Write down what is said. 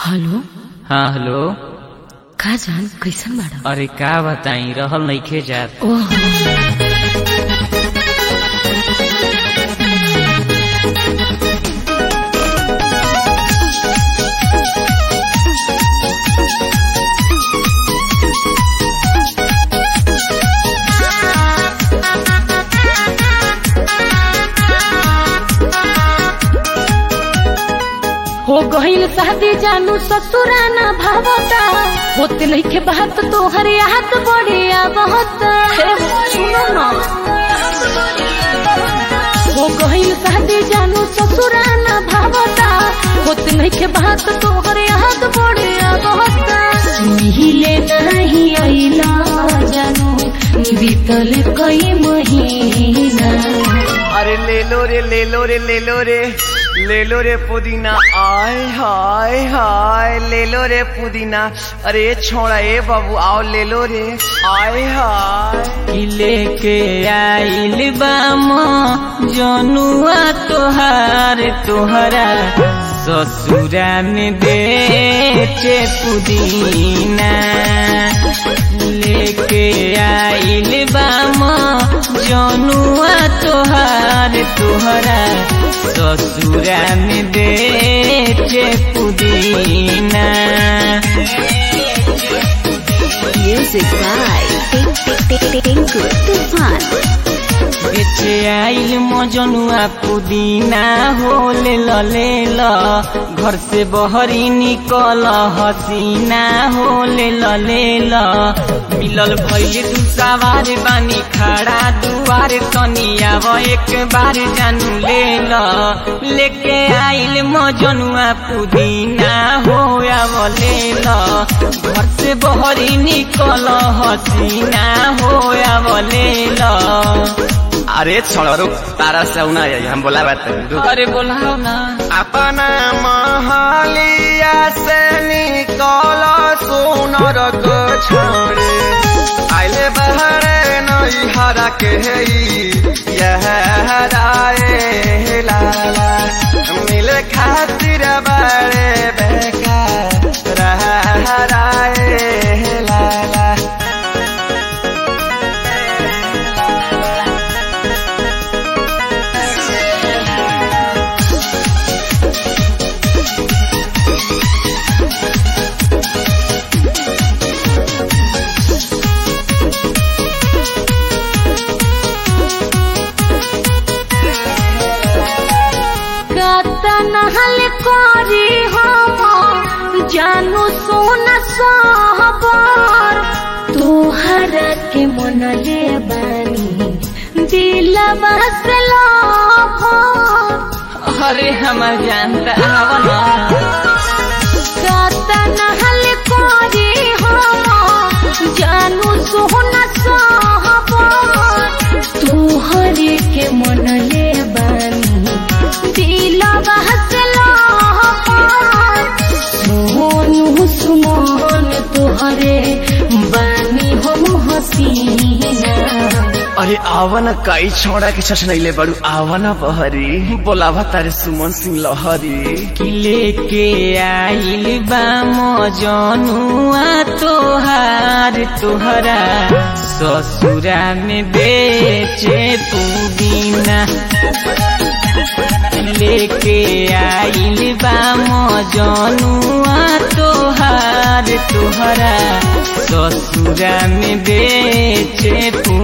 Hello हाँ hello का जान कैसन बाड़ा अरे का बताई रहल नइखे जात ओह हो गईल शादी जानू ससुराना भावता होते नइखे बात तोहर याद बढ़िया बहुत सुनो ना हो गईल शादी जानू ससुराना भावता होते नइखे बात तोहर याद बढ़िया बहुत मिहिले नहीं आइला जानू बीतल कई महीना अरे ले लो रे ले लो रे ले लो रे ले लो रे पुदीना आय हाय हाय ले लो रे पुदीना अरे छोड़ा ए बाबू आओ ले लो रे आय हाय कि लेके आइल बाम जनुआ तोहार तोहरा ससुरा में बेचे पुदीना लेके आइल बाम जनुआ तोहार तोहरा ससुरा में बेचे पुदीना Music by Tinku Tufan. बेचे आइल मजनुआ पुदीना हो ले ल ले ल घर से बहरी निकल हसीना हो ले ल ले ल मिलल भइल तू सवार बानी खड़ा दुआर तनी आव एक बार जानू ले ल लेके आइल मजनुआ पुदीना हो आव ले ल घर से बहरी निकल हसीना हो आव ले ल अरे छोड़ा रुक तारा से आऊ ना आई हम बोला बात रुक अरे बोलाओ ना अपना महालिया से निकल सोनर को छोड़े आइले बहरे नई हरा के यह हराए लाला मिले खातिर बड़े बेकार हराए लाला नहल करी हम जानू सोन सहबर तोहरा के मन ले बानी दिलवा से लभर अरे हमर जानता आवना काता नहल करी हम जानू सोन सहबर तोहरे के मन ले बानी दिलवा से लहर सोनू सुमन तोहरे बानी हम हसीना अरे आवन कई छोड़ा के छछनैले बड़ू आवन बहरी बोलावा तारे सुमन सिंह लहरी कि लेके आइल बा मजनुआ तोहार तोहरा ससुरा में बेचे पुदीना लेके आइल बा मजनुआ तोहार तोहरा ससुरा में बेचे पुदीना